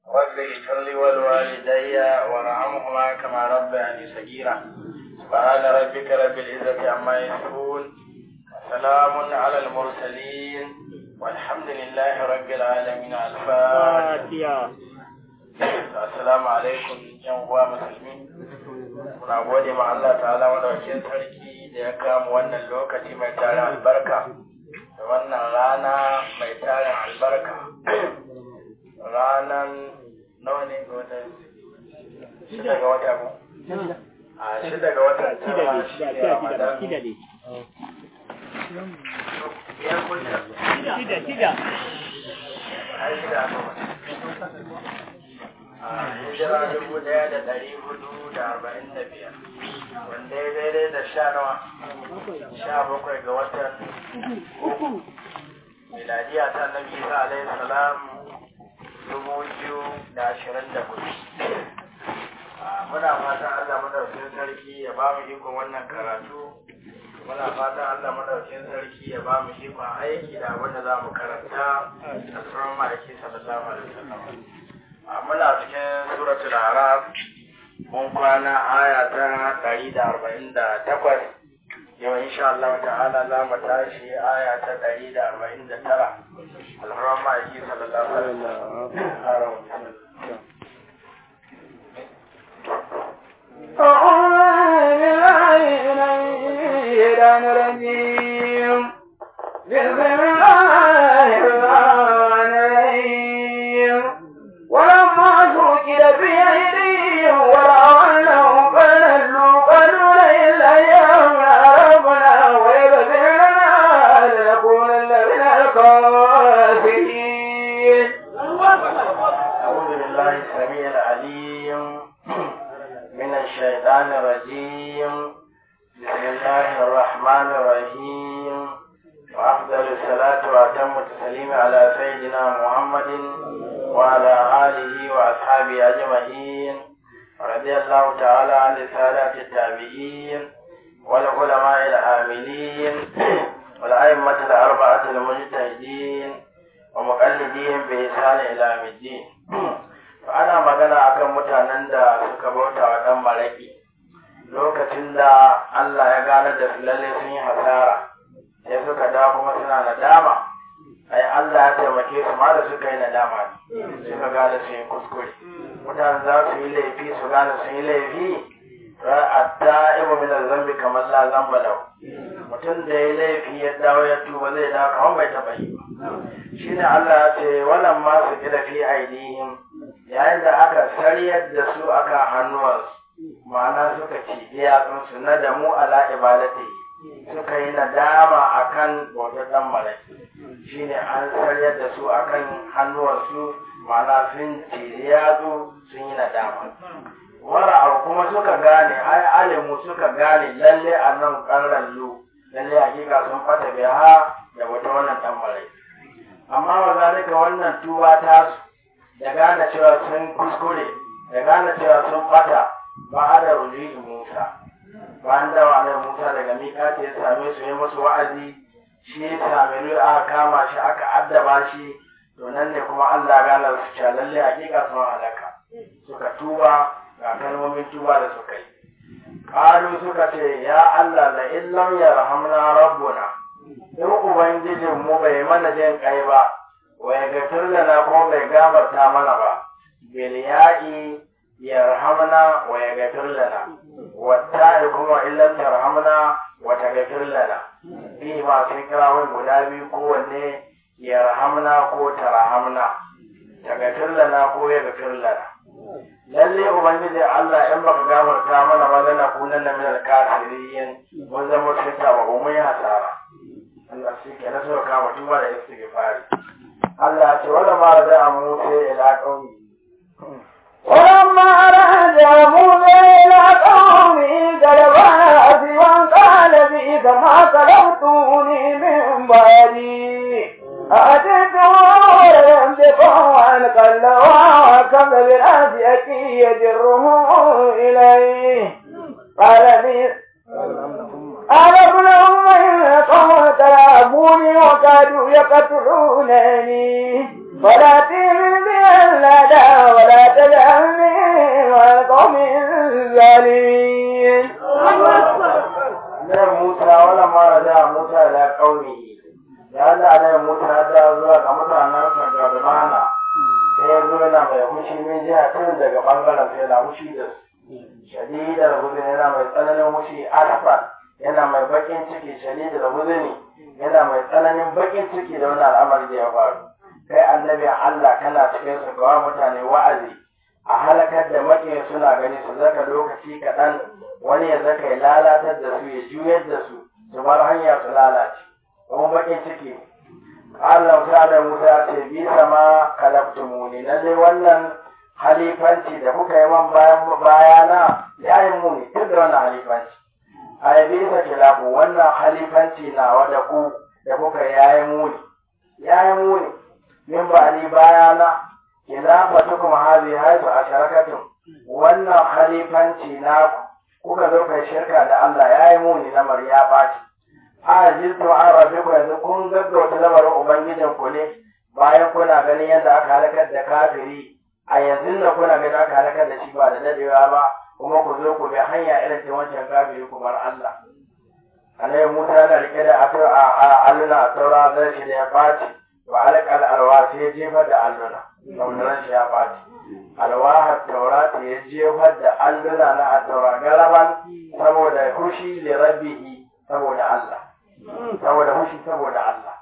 رب اغفر لي ولوالدي وارحمهما كما ربياني صغيرا سبحان ربك رب العزة عما يصفون وسلام على المرسلين والحمد لله رب العالمين الفاتحة Assalamu alaikum yan uwa musulmi. Muna gode ma Allah ta'ala madaukakin sarki da ya kama wannan lokaci mai tarin albarka da wannan rana mai tarin albarka. Ranan nawa ne ga watan shida ga wata ko? A shida ga watan tara shi ne Ramadan. Shida, shida. Ai shida hijira dubu daya da dari hudu da arba'in da biyar wanda ya daidai da sha nawa sha bakwai ga watan uku miladiya ta nabi isa alaihi salam dubu biyu da ashirin da hudu muna fatan allah madaukin sarki ya ba mu ikon wannan karatu muna fatan allah madaukin sarki ya ba mu ikon aiki da abin da za mu karanta a tsoron ma'aiki sallallahu alaihi wasallam muna cikin suratul araf mun kwana aya ta ɗari da arba'in da takwas yau insha Allah ta'ala za mu tashi aya ta ɗari da arba'in da tara alharam ma'aiki sallallahu alaihi wasallam بسم الله الرحمن الرحيم ولما سكر في أيديهم ورأوا أنهم قد نلوا قالوا لئن لم ربنا ويغفر لنا لنكونن من الخاسرين أعوذ بالله السميع العليم من الشيطان الرجيم بسم الله الرحمن الرحيم وأفضل الصلاة وأتم التسليم على سيدنا محمد وعلى آله وأصحابه أجمعين رضي الله تعالى عن السادة التابعين والعلماء العاملين والأئمة الأربعة المجتهدين ومقلدين بإحسان إلى يوم الدين فأنا magana akan mutanen da suka bauta wa ɗan maraƙi lokacin da Allah ya gane da su lalle sun yi hasara sai suka dawo kuma suna nadama ai Allah ya taimake su ma da suka yi nadama ne suka gane su yi kuskure mutane za su yi laifi su gane su yi laifi hatta ibu min zambi kamar la zamba lau mutum da ya laifi ya dawo ya tuba zai dawo kamar bai taɓa yi ba shine Allah ya ce wannan ma su kira fi aidihim yayin da aka sariyar da su aka hannuwansu ma'ana suka ci iyatsunsu na damu ala ibadati suka yi nadama akan bautar dan malaki shine an sariyar da su akan hannuwansu ma'ana sun ci yatsu sun yi nadama wara kuma suka gane ai alimu suka gane lalle a nan ƙarrallu lalle hakika sun fata biya da wata wannan dan malaki amma wa zalika wannan tuba ta su da gane cewa sun kuskure da gane cewa sun fata ba da rujuyi Musa bayan da wa Musa daga miƙati ya same su yi musu wa'azi shi ya same aka kama shi aka addaba shi to nan ne kuma Allah gane su cewa lalle hakika sun halaka suka tuba ga kalmomin tuba da suka yi Kalu suka ce ya Allah la illam yarhamna rabbuna in ubangijin mu bai mana jin kai ba wa ya gafir lana kuma bai gafarta mana ba bil ya'i yarhamna wa ya gafir lana wa ta'i kuma illam yarhamna wa ta gafir lana bi ma sun kira wai guda biyu kowanne yarhamna ko tarhamna ta gafir lana ko ya gafir lana lalle ubangiji Allah in baka gafarta mana ba lana kunan min al-kafirin mun zama cikin ba mun yi hasara Allah shi ke na suka kama tuba da istighfari Allah ce wala ma da a Musa ila qaumi ولما رجع موسى إلى قومه قال أسوا قال بئس ما كلمتوني من بعدي أتيتم ويمسكوا عن قلوا وكم بالأسية يجره إليه قال لي قال ابن أم إن قوم ترابوني وكادوا يقتلونني فلا تهن بي الظالمين Annabi Musa wala mara da Musa da kauni ya Allah Annabi Musa da zuwa ga mutanen sa ga Rubana sai ya zo yana mai fushi min jiha tun daga bangaren sai yana fushi da su shadidar huzuni yana mai tsananin fushi arfa yana mai bakin ciki shadidar huzuni yana mai tsananin bakin ciki da wani al'amari da ya faru kai annabi Allah kana cikin su ga mutane wa'azi a halakar da maƙiya suna gani su zaka lokaci kaɗan wani ya zaka ya lalatar da su ya juyar da su su bar hanya su lalace kuma baƙin ciki Allah Musa da Musa ya ce bi sama kalabtumuni lalle wannan halifanci da kuka yi man bayan bayana ya yi muni duk da wannan halifanci a yi bisa kilafu wannan halifanci na da ku da kuka yi ya yi muni ya yi muni min ba ni bayana khilafatukum hadhihi haythu asharaktum wannan khalifanci na kuka zo kai shirka da Allah yayi muni lamar ya baci ajiltu an rabbikum yanzu kun gaggauta lamarin ubangijin ku ne bayan kuna ganin yadda aka halakar da kafiri a yanzu da kuna ganin aka halakar da shi ba da dadewa ba kuma ku zo ku bi hanya irin ta wancan kafiri ku bar Allah annabi Musa yana rike da alluna a taura zai shi da ya baci wa alƙal alwa sai ya jefar da alluna saboda shi ya ɓaci alwahar taurata ya jefar da alluna na a taura galaban saboda hushi da rabbihi saboda Allah saboda hushi saboda Allah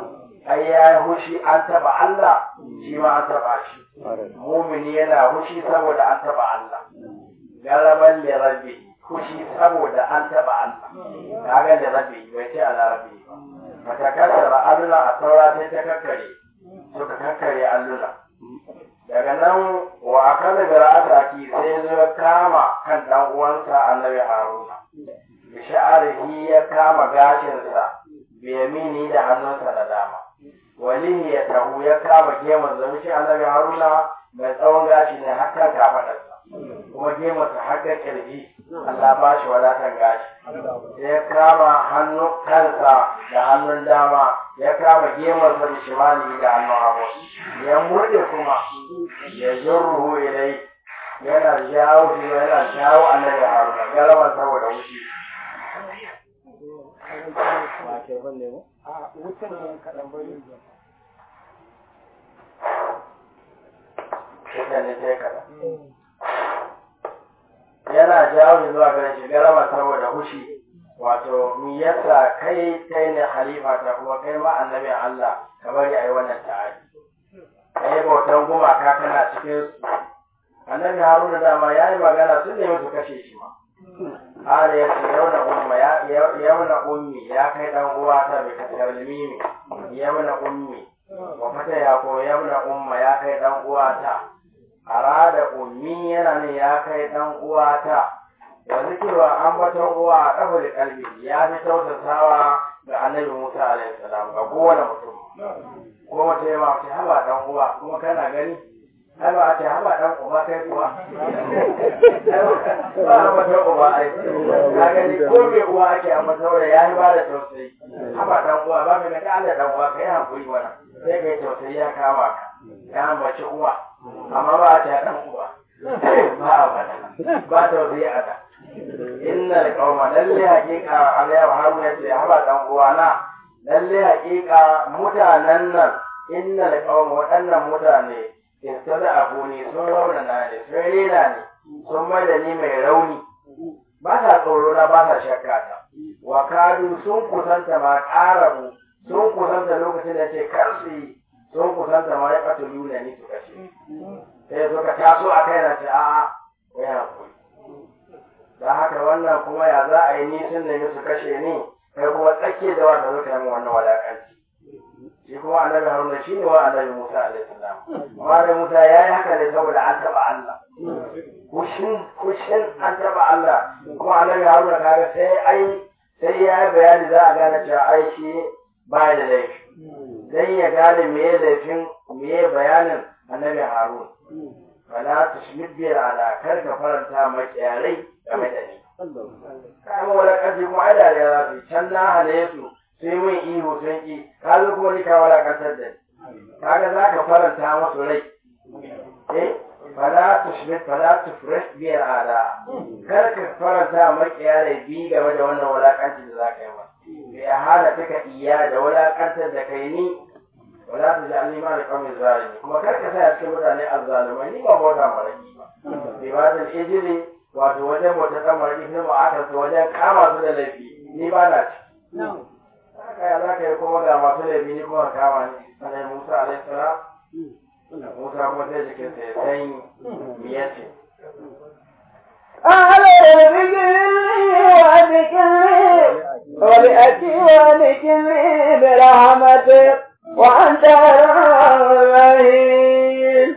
ai ya hushi an taba Allah shi ma an taba shi mumini yana hushi saboda an taba Allah galaban da rabbihi hushi saboda an taba Allah kaga da rabbihi bai ce ala rabbihi ba fatakasara alluna a taura sai ta kakkare suka kakkare alluna daga nan wa akala da ra'ataki sai zo kama kan dan uwansa annabi haruna bi sha'arihi ya kama gashinsa bi yamini da hannunsa na dama walihi ya tahu ya kama gemun zama shi annabi haruna mai tsawon gashi ne har kan kafadarsa kuma gemunsa har ga kirji Allah ba shi wadatan gashi sai ya kama hannu kansa da hannun dama ya kama gemunsa da shimali da hannun hagu ya murde kuma ya zurruhu ilai yana jawo shi yana jawo annabi haruna galaban saboda wuce yana jawo shi zuwa gare shi galaba saboda hushi wato mi yasa kai kai ne halifa ta kuma kai ma annabi Allah ka bari ayi wannan ta'adi kai bautan gumaka kana cikin su annabi Haruna dama ya yi magana sun nemi su kashe shi ma Hala ya ce yau na umma yau na ummi ya kai dan uwa ta bai kasar mimi yau na ummi wa fata ya ko yau na umma ya kai dan uwa ta arada ummi yana ne ya kai dan uwa ta wa zikirwa ambaton uwa a kafar kalbi ya fi tausasawa ga annabi Musa alaihi salam ga kowane mutum ko wata yamma ce haba dan uwa kuma kana gani ai ba a ce haba dan uba kai kuwa ba a mata uba ai ka gani ko me uwa ake a mata da ya yi ba da tausayi haba dan uwa ba ka ga Allah dan uwa kai hankuri wannan sai kai tausayi ya kama ka ya ambaci uwa amma ba a ce dan uwa ba a bada ba tausayi a da inna alqawma lalle haqiqa alayhi haruna ce haba dan uwa na lalle haqiqa mutanen nan inna alqawma waɗannan mutane istada abuni sun raunana ne sun rena ne sun mai da ni mai rauni ba sa tsoro na ba sa shakka ta wa kadu sun kusanta ma ƙarabu sun kusanta lokacin da ce kar su yi sun kusanta ma ya ɓata luna ni su kashe sai suka taso a kai na ce a'a wai hankali da haka wannan kuma ya za a yi ni sun nemi su kashe ni kai kuma tsakke da wanda suka yi wannan walakanci shi kuma annabi haruna shi ne wa annabi musa alaihi salam amma da musa ya yi haka ne saboda an taɓa allah kushin kushin an taɓa allah kuma annabi haruna kaga sai ai sai ya yi bayani za a gane cewa ai shi ba da laifi dan ya gane me laifin me bayanin annabi haruna fala tushmit bi ala kar ka faranta makiyarai game da ni kai mu wala kaji kuma ai da ya zafi can na hale su sai mun ihu sun ki ka zo kuma ni ka wala kantar da ni kaga za ka faranta musu rai eh fala tushbit fala tufresh biyar ala kar ka faranta makiya da bi game da wannan wulakanci da za ka yi masa bi hana taka iya da wulakantar da kai ni wala ta ji alima da kawai zalimi kuma kar ka sa cikin mutane azzalumai ni ba bauta maraki ba bi ba da ijiri wato wajen bauta kan maraki sai mu'akar su wajen kama su da laifi ni ba na ci haka ya za ka yi kuma ga masu laifi ni kuma kama ni sanai musa alaihi salam musa kuma sai jikinsa ya sanyi miyace أهل بذكري وذكري ولأتي وذكري برحمتك وأنت الرحيم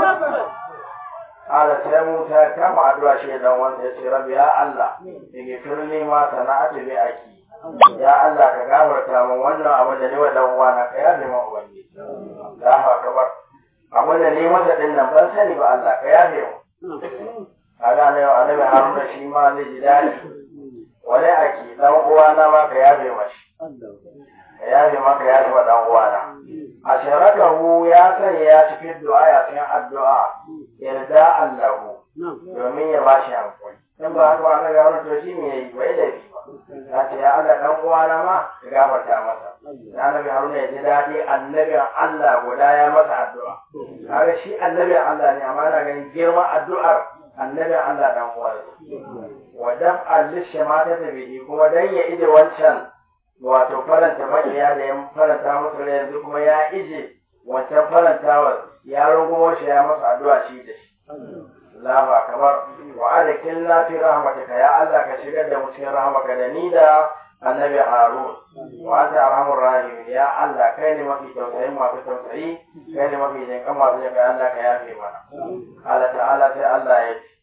Ala sai Musa kama addu'a shi dan wanda ya ce rabbi ya Allah dige firni ma sana'atu bi aki ya Allah ka gafarta min wannan abin da ni wa dan uwana ka yafe min ubangiji Allahu akbar abin da ni masa din nan ban sani ba Allah ka yafe mu kaga ne annabi Haruna shi ma zai ji dadi wani aki dan uwana ma ka yafe mashi ka yafe maka yafe wa dan uwana asharakahu ya sanya ya cikin du'a ya cikin addu'a yarda Allahu domin ya bashi hankali in ba haka ba ga wani to shi me yayi bai da ba ya ce ya Allah dan uwana ma ka gafarta masa annabi Haruna ya ji dadi annabi Allah guda ya masa addu'a kaga shi annabi Allah ne amma na ganin girman addu'ar annabi Allah dan uwa wa daf'al lishamata bihi kuma dan ya ije wancan wato faranta makiya da ya faranta musu rai yanzu kuma ya ije wancan farantawa ya rungumo shi ya masa addu'a shi da shi Allahu akbar wa adkhilna fi rahmatika ya Allah ka shigar da mu cikin rahmaka da ni da annabi Harun wa anta arhamur rahim ya Allah kai ne mafi tausayi masu tausayi kai ne mafi jin kan masu jin Allah ka yafe mana Allah ta'ala sai Allah ya ce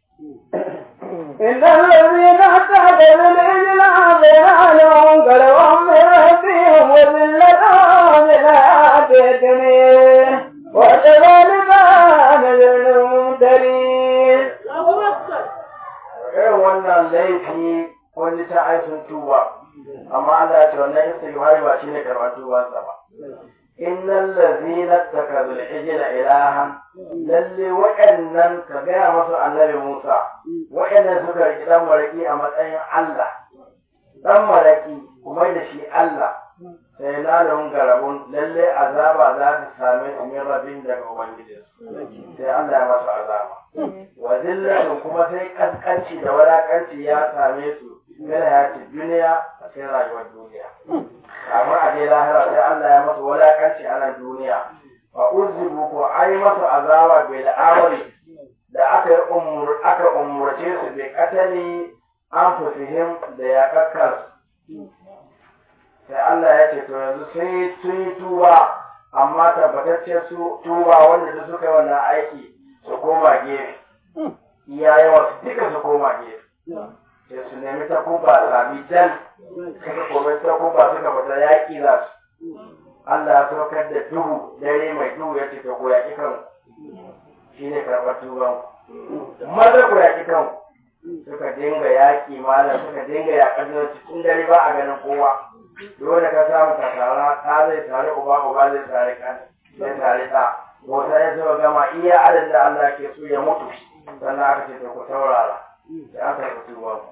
إن الذين اتخذوا العجل عبر لهم قلوا من ربهم وذلة من آتيتني وكذلك نزل الممترين irin wannan laifi wani ta ai sun tuba amma Allah ya ce wannan istighfari ba shine karɓar tubansa ba innal ladzina takazul ijla ilahan lalle wa'annan ka gaya masu annabi Musa wa'annan suka riki dan maraki a matsayin Allah dan maraki kuma da shi Allah sai lalun garabun lalle azaba za ta same su min rabin daga ubangijinsu sai Allah ya masu azaba wa zillatun kuma sai kaskanci da wadakanci ya same su min hayati duniya a cikin rayuwar duniya amma a dai lahira sai Allah ya masu wadakanci a nan duniya fa uzibu ko ai masu azaba bil amri da aka yi umur aka umurce su bi katali anfusihim da ya kakkar sai Allah ya ce to yanzu sai sun yi tuba amma tabbatacce su tuba wanda su suka yi wannan aiki su koma gefe iya yawa su duka su koma gefe sai su nemi ta kuba sami jan suka kome ta kuba suka fita yaƙi za su Allah ya saukar da duhu dare mai duhu ya ce ta ko yaƙi kan shi ne karɓar tuban maza ku yaƙi kan suka dinga yaƙi malam suka dinga yaƙar da cikin dare ba a ganin kowa dole ka samu ka tara ta zai tare uba uba zai tare kan zai tare ta wata ya zuba gama iya adadin da Allah ke so ya mutu sannan aka ce ku saurara da aka yi tuba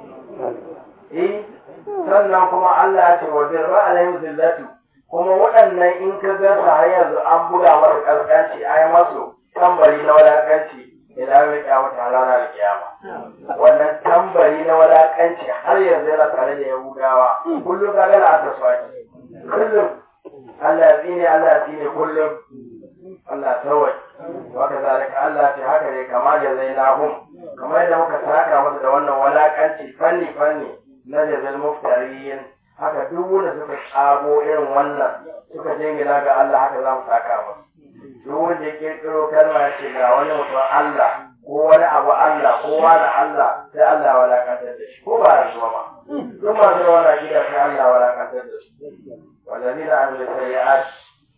eh sannan kuma Allah ya ce wa birra alaihim zillatu kuma waɗannan in ka ga su har yanzu an buga masa kaskanci ai masu tambari na wadakanci ila mai kiyamata a ranar kiyama wannan tambari na wadakanci har yanzu yana tare da yahudawa kullum ka gana a taswaki kullum Allah ya tsine Allah ya tsine kullum Allah tawai waka zalika Allah ce haka ne kama da zai nahum kamar yadda muka saka masa da wannan walakanci fanni fanni na jazal muftariyin haka duk wanda suka tsago irin wannan suka jingina ga Allah haka za mu saka masa duk wanda ya kirkiro kalma ya ce ga wani mutum Allah ko wani abu Allah ko wani Allah sai Allah ya walakantar da shi ko ba ya zuwa ba duk masu yawan akida sai Allah ya walakantar da su والذين عملوا السيئات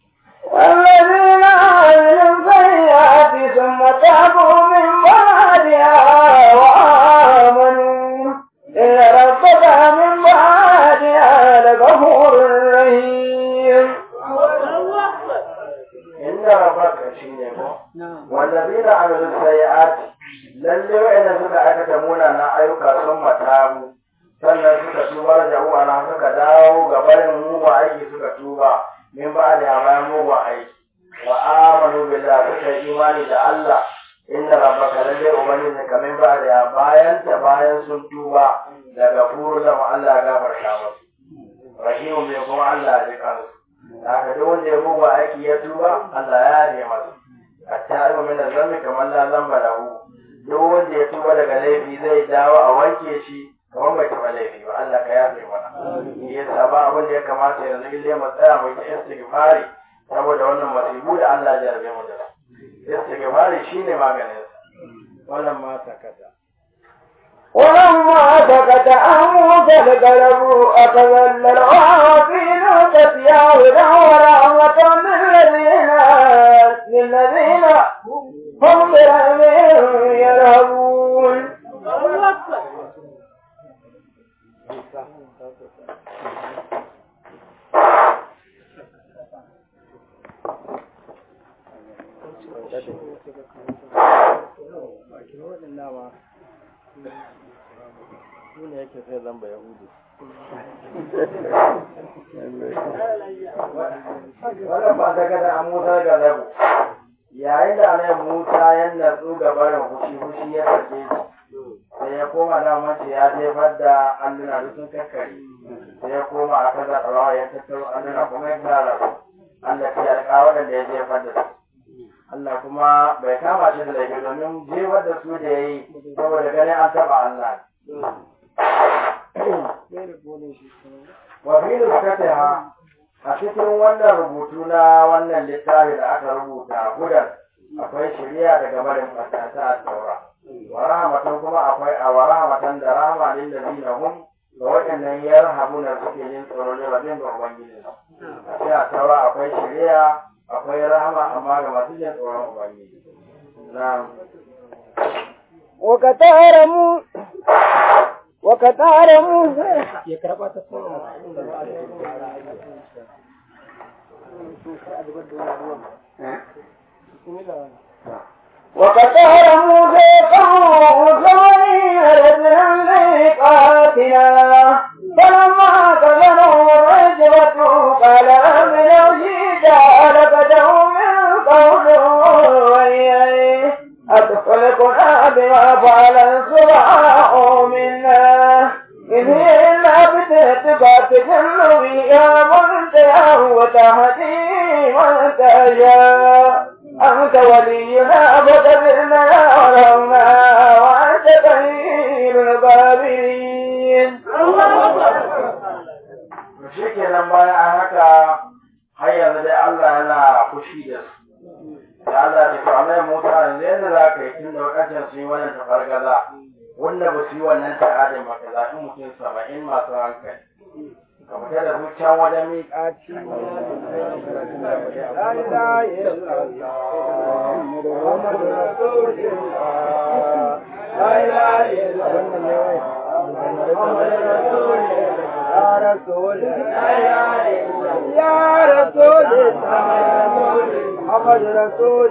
والذين عملوا السيئات ثم تابوا من بعدها وآمنوا إن ربك من بعدها لغفور رحيم إن ربك شيء والذين عملوا السيئات sayyi'ati lalle wa'anda suka aikata munanan ayyuka sun matabu sannan suka tuba da uwana suka dawo ga barin mugun aiki suka tuba min ba da bayan mugun aiki wa amanu billah suka yi imani da Allah inna rabbaka lalle ubangiji ka min ba da bayan ta bayan sun tuba daga furu da Allah ya gafarta musu rahimu mai kuma Allah ya kansu haka duk wanda ya mugun aiki ya tuba Allah ya yi masa at-ta'ibu min zambi kamar la zamba lahu duk wanda ya tuba daga laifi zai dawo a wanke shi kamar bai taɓa laifi ba Allah ka yafe mana shi yasa ba abin da ya kamata yanzu ille mu tsaya mu yi istighfari saboda wannan masibu da Allah ya jarabe mu da su istighfari shine maganin sa wannan ma sakata ولما سكت عن موسى القلب أخذ الألواحين وتسيا هدى ورحمة للذين للذين هم برحمهم يرهبون su ne yake sai zamba yahudu wannan ba ta gada an musa ga zabu yayin da anai musa ya natsu ga barin fushi fushi ya sake shi sai ya koma da mace ya jefar da alluna duk sun kakkare sai ya koma a kaza rawa ya tattaro alluna kuma ya tara su Allah ya alƙa waɗanda ya jefar da su Allah kuma bai kama shi da laifi domin jefar da su da ya yi saboda ganin an taɓa Allah wa fi nuskatiha a cikin wannan rubutu na wannan littafi da aka rubuta gudan akwai shari'a daga barin fasata a taura wa rahmatan kuma akwai a wa rahmatan da rahama lil ladina hum ga waɗannan yarhamuna suke yin tsoro ne rabin ga ubangiji a cikin a taura akwai shari'a akwai rahama amma ga masu jin tsoron ubangiji na'am وكتار مو وكتار موسى وكتار موسى قوم ثمانين رجلا ميقاتنا فلما كذبوا الرجبة قال رب لو شئت لقدوا من قول وإياه أتخلقنا بما فعل السبحاء منا إن هي إلا بتهتك تجل بها من تشاء وتهدي من تشاء أنت ولينا فكبرنا ورحمنا وأنت خير الغابرين shi kenan bayan an haka har yanzu dai Allah yana fushi da su da Allah ya ce Allah Musa yanzu yadda za ka yi tun da wakacin su yi wannan tafargaza wanda ba su yi wannan ta'adin ba ka zaɓi mutum saba'in masu hankali ka fita da su can wajen miƙaci يا رسول يا رسول محمد رسول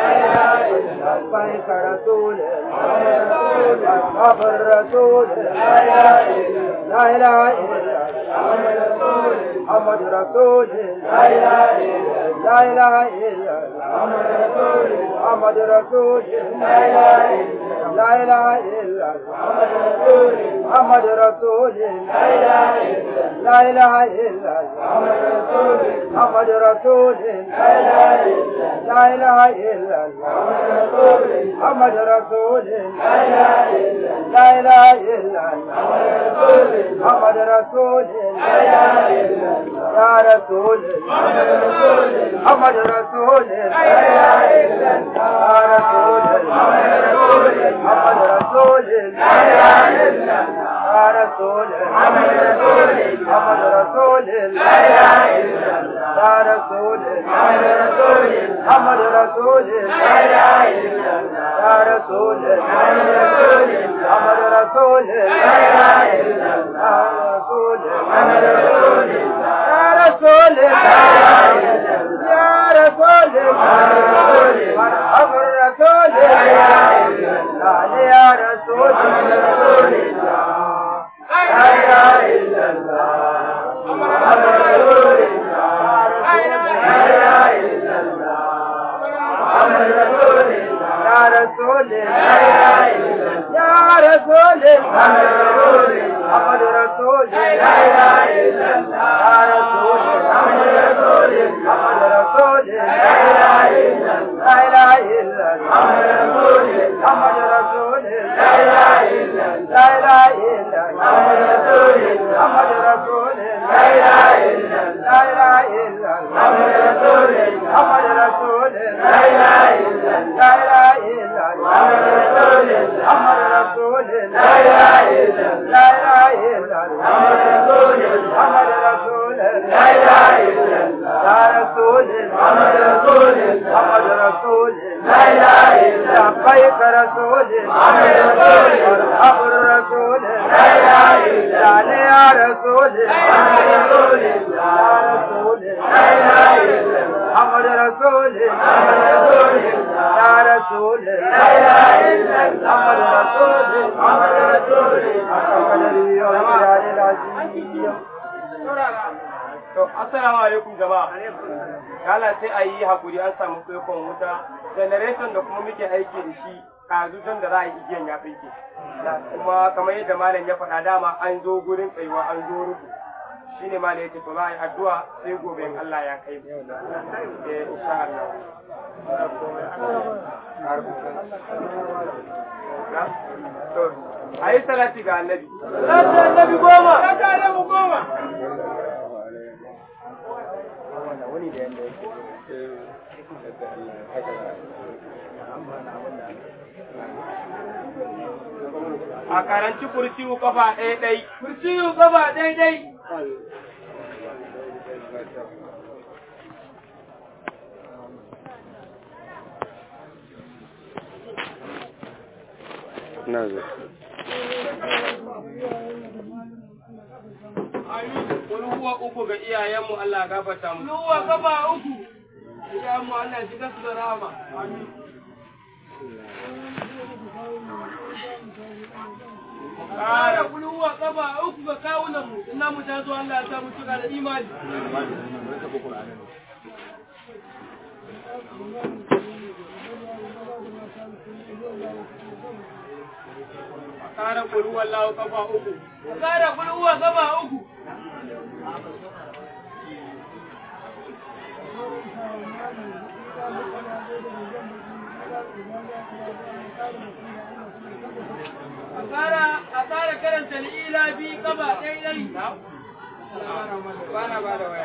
لبيك رسول أصحاب الرسول لا إله إلا محمد رسول لا إله إلا محمد رسول لا إله إلا محمد رسول لا إله إلا محمد رسول لا إله إلا محمد رسول لا إله إلا محمد رسول يا رسول محمد رسول يا رسول محمد رسول يا رسول محمد رسول محمد رسول يا رسول محمد رسول محمد رسول يا رسول محمد رسول محمد رسول يا رسول محمد رسول يا رسول يا رسول مرحبا الرسول علي يا رسول رسول الله لا اله الا الله محمد رسول الله لا اله الا الله محمد رسول الله يا رسول الله يا رسول محمد رسول محمد رسول لا اله الا الله يا رسول محمد رسول محمد رسول لا اله الا الله لا اله الا الله محمد رسول محمد رسول لا اله الا الله لا اله الا الله محمد رسول محمد رسول لا اله الا الله لا اله الا الله محمد رسول محمد رسول لا اله الا الله لا اله الا الله محمد رسول محمد رسول لا اله الا الله لا اله الا الله محمد رسول محمد رسول لا اله الا الله يا رسول محمد رسول محمد رسول لا اله الا الله لبيك رسول محمد رسول مرحب الرسول لا اله الا الله يا رسول محمد رسول يا رسول لا اله الا الله محمد رسول محمد رسول يا رسول لا اله الا الله محمد رسول محمد رسول قدري ومقدار العظيم To, assalamu alaikum jama'a. Kala sai a yi hakuri an samu kwaikon wuta, generation da kuma muke aiki da shi kazu don da za a yi igiyan ya tsinke. Kuma kamar yadda malam ya faɗa dama an zo gurin tsayuwa an zo rubu. Shi ne malam ya ce to za a yi addu'a sai gobe in Allah ya kai mu. Eh, insha Allah. To, a yi salati ga annabi. Salati annabi goma. Salati annabi goma. a karanci kurciyu kafa ɗaya ɗai. Kurciyu kafa ɗaya ɗai. Amin. Wani huwa uku ga iyayenmu Allah gafarta mu. Huwa kafa uku. Iyayenmu Allah shiga su da rahama. Amin. Kara kuluwa kafa uku ga kawunan mu. Ina mu ta zo Allah ya sa mu cika da imani. Kara kuluwa Allah kafa uku. Kara kuluwa kafa uku. a ƙara karanta li'ila bi gaba ɗaya ɗari. Ba na ba da waya.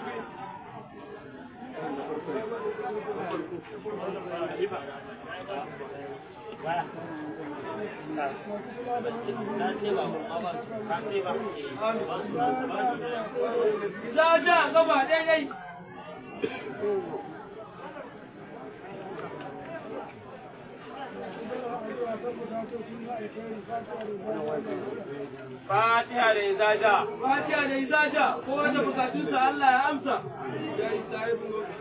Za ja gaba ɗaya ɗai. Fatiha da izaja. Fatiha da izaja. Ko wanda bukatunsa Allah ya amsa. Ya yi sahibin lokaci.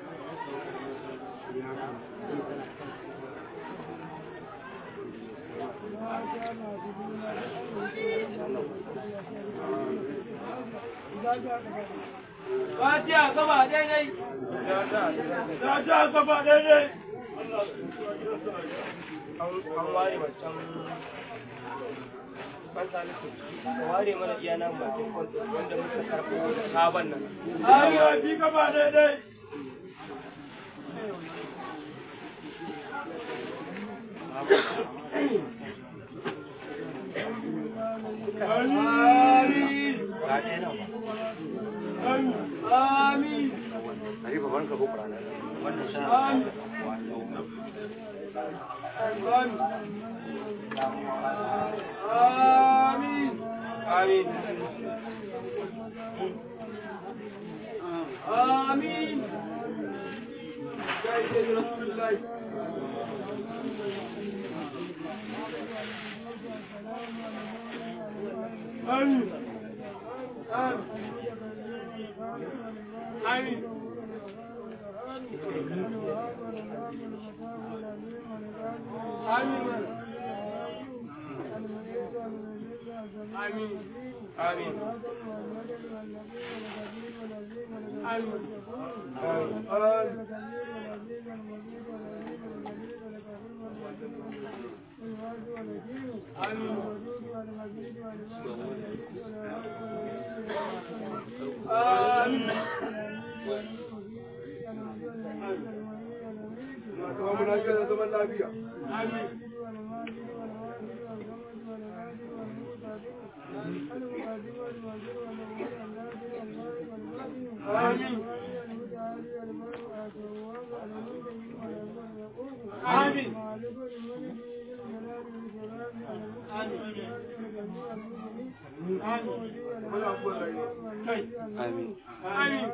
Fatiha gaba daidai. Fatiha gaba daidai. An ware wancan kwanta na ka ware mana iya nan bakin kwanta wanda muka karɓo da sabon nan. Arewa bi gaba daidai. Amin. Amin. Amin. Amin. Amin. Amin. Jai Jai Rasulullah. Amin. Amin. Amin. آمين آمين آمين آمين آمين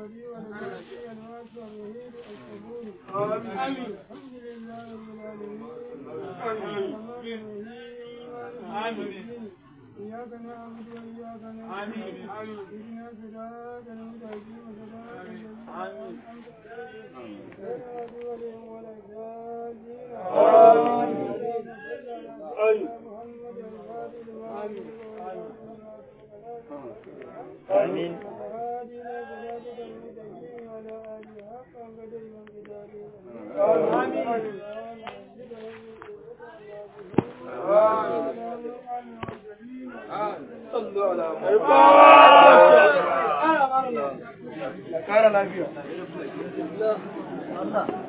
آمين آمين إياك نعبد وإياك نستعين اهدنا صراط المستقيم صراط الذين أنعمت عليهم غير المغضوب عليهم ولا الضالين آمين محمد الفاتح لما آمين وهادي إلى صراطك المستقيم وعلى آله حق قدر من صلوا على محمد